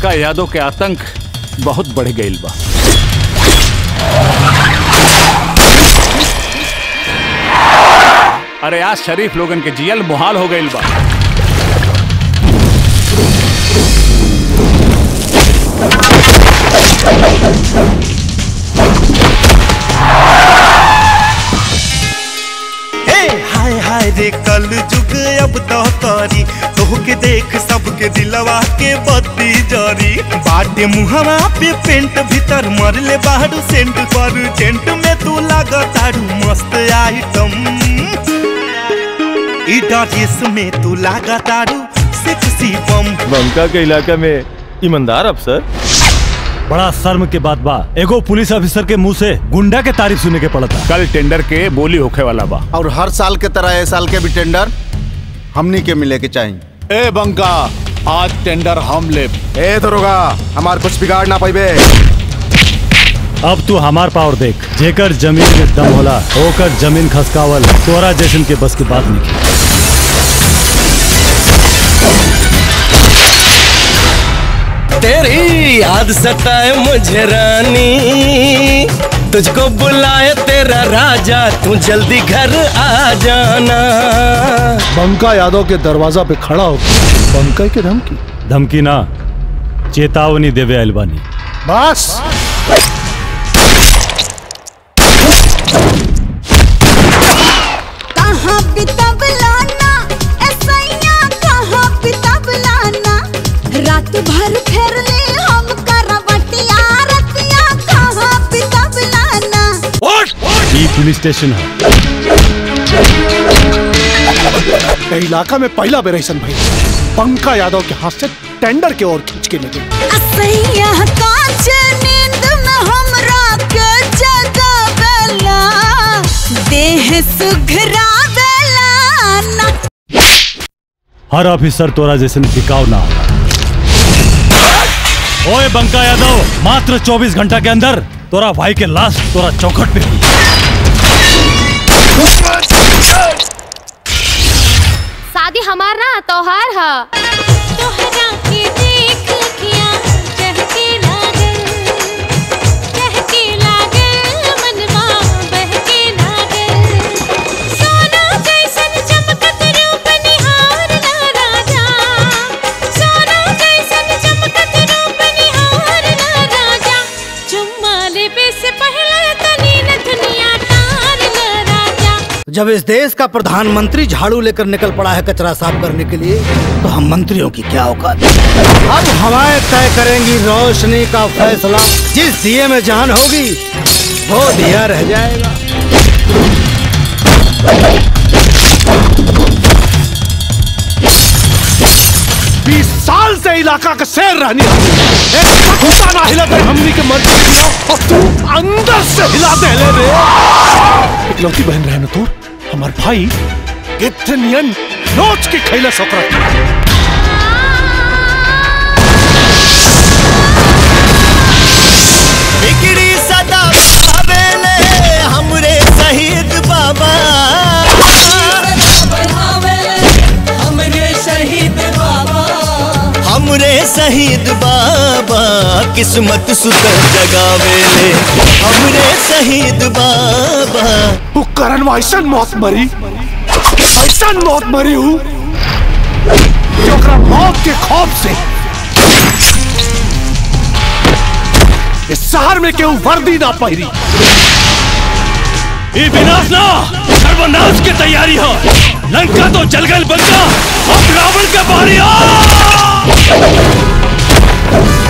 बंका यादव के आतंक बहुत बढ़ गईल बा अरे आज शरीफ लोगन के जियल मुहाल हो गईल बा हे हाय हाय रे कल जुग अब तो तारी तोहके देख सबके दिलवा के बत्ती जरी बाटे मुहवा पे पेंट भीतर मरले बाहर सेंट पर जेंट में तू लागतारू मस्त आइटम ई ड्रेस में तू लागतारू सेक्सी बम बंका के इलाका में ईमानदार अफसर बड़ा शर्म के बात बा एगो पुलिस ऑफिसर के मुंह से गुंडा के तारीफ सुने के पड़ता कल टेंडर के बोली होखे वाला बा और हर साल के तरह ए साल के भी टेंडर हमनी के मिले के चाहिए ए बंका आज टेंडर हम ले ए दरोगा हमार कुछ बिगाड़ ना पाइबे अब तू हमार पावर देख जेकर जमीन में दम होला ओकर जमीन खसकावल तोरा जैसन के बस की बात नहीं तेरी याद सताए मुझे रानी तुझको बुलाए तेरा राजा तू जल्दी घर आ जाना बंका यादव के दरवाजा पे खड़ा हो बंका के धमकी धमकी ना चेतावनी देवे अलबानी बस कहाँ बितबलाना ऐसैया कहाँ बितबलाना रात भर फेर ले हम करवटिया रतिया कहाँ बितबलाना ई पुलिस स्टेशन है ए इलाका में पहला बेर ऐसन भाई बंका यादव के हाथ से टेंडर के ओर खींच के ले गई असैया कांच नींद में हमरा के जगावेला देह सुघरावेला ना हर ऑफिसर तोरा जैसन टिकाव ना होला ओए बंका यादव मात्र 24 घंटा के अंदर तोरा भाई के लाश तोरा चौखट पे हुई शादी हमार ना तोहार ह तोहरा के देख अखियां चहके लागल चहके लागल मनवा बहके लागल सोना जैसन चमकत रूप निहार ला राजा सोना जैसन चमकत रूप निहार ला राजा चुम्मा लेबे से पहले तनी न दुनिया तार ला राजा जब इस देश का प्रधानमंत्री झाड़ू लेकर निकल पड़ा है कचरा साफ करने के लिए तो हम मंत्रियों की क्या औकात अब हवाएं तय करेंगी रोशनी का फैसला जिस दिए में जान होगी वो दिया रह जाएगा बीस साल से इलाका का शेर रहनी एक घुसा ना हिला दे हमनी के मर्जी के खिलाफ और तू अंदर से हिला दे ले रे इकलौती बहन रहे ना तोर हमार भाई कितनियन नोच के खैला सकरत बिगड़ी सदा बेले हमरे शहीद बाबा हमरे शहीद बाबा हमरे शहीद बाबा किस्मत सुधर जगावेले हमरे शहीद बाबा वो करण में ऐसन मौत मरी ऐसन मौत मरी हूँ जो ओकरा मौत के खौफ से इस शहर में केहू वर्दी ना पहिरी ये विनाश ना सर्वनाश की तैयारी हो लंका तो जल गई बंका अब रावण का बारी आ